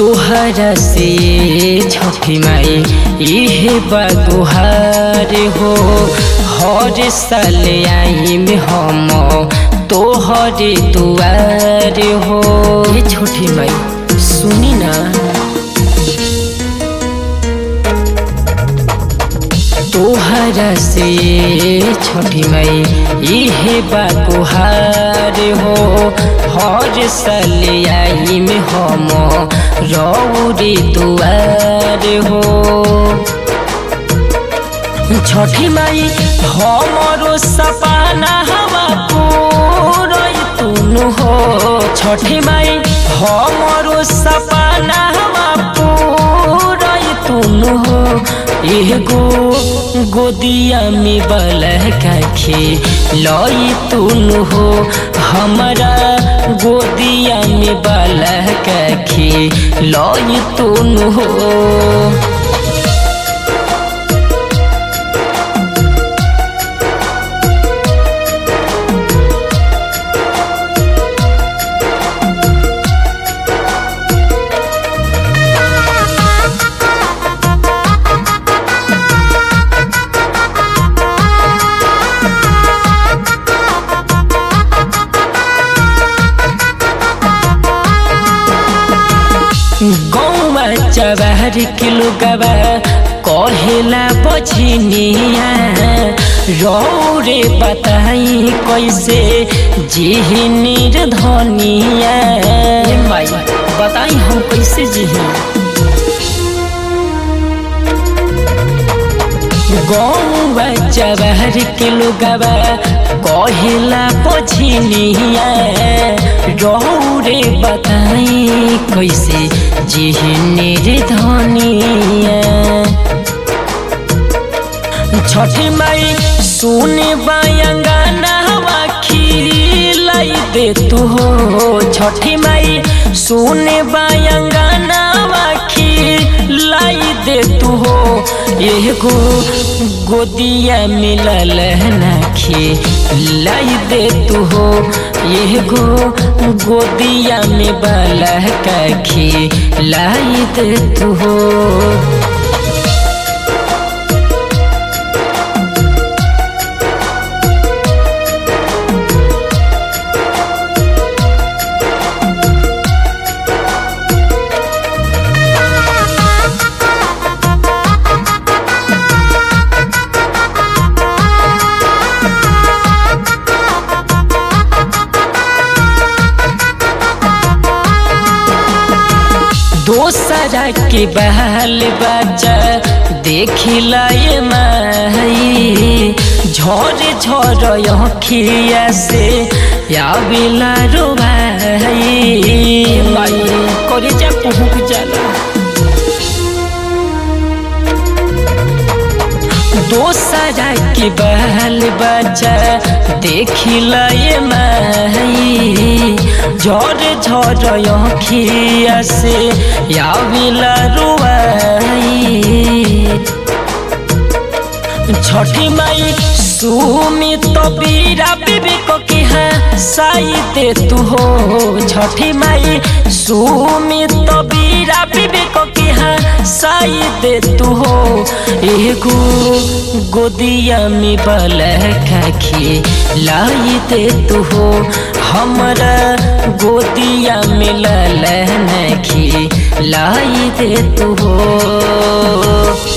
तोहरा से छठी माई इहे बगुहार हो हर साल आई में हम तोहरे दुआर हो ये छोटी माई सुनी ना तोहरा से छोटी माई इहे बगुहार हो हर साल आई में हम रौरे दुआर हो छठी माई हमरो सपना हवा पूरई तुनु हो छठी माई हमरो सपना हवा पूरई तुनु हो एगो गोदिया में बलका खे लई तुनु हो हमारा गोदिया में बलका खे लई तुनु हो गौवा चबार किलो गवा कहेला बछिनिया रौरे बताई कैसे जिही निर्धनिया माई बताई हम कैसे जिही गौवा चबार किलो गवा कहेला बछिनिया रौरे बताई कैसे जिहनेर धनिया छठी माई सुने बायंगाना हवा खिलाई दे तू हो छठी माई सुने बायंगाना हवा खिलाई दे तू हो एगो गोदिया मिलल नाखी लाई दे तू हो एगो गोदिया में बाला काखी लाई दे तू हो दोसरा के बहल बच्चा देखिला ये माई झोर झोर अखिया से आविला रो भाई माई करे जा पहुँच जाला दोसरा के बहल बच्चा देखिला ये माई झोर झोर अखिया से आविला रुआई छठी माई सुमी तो बीरा बीबी को की है साई दे तू हो छठी माई सुमी तो बीरा बीबी को की है साई दे तू हो एगो गोदिया में बल खाखी लाई दे तू हो हमरा गोदिया में लल नखी लाई दे तू हो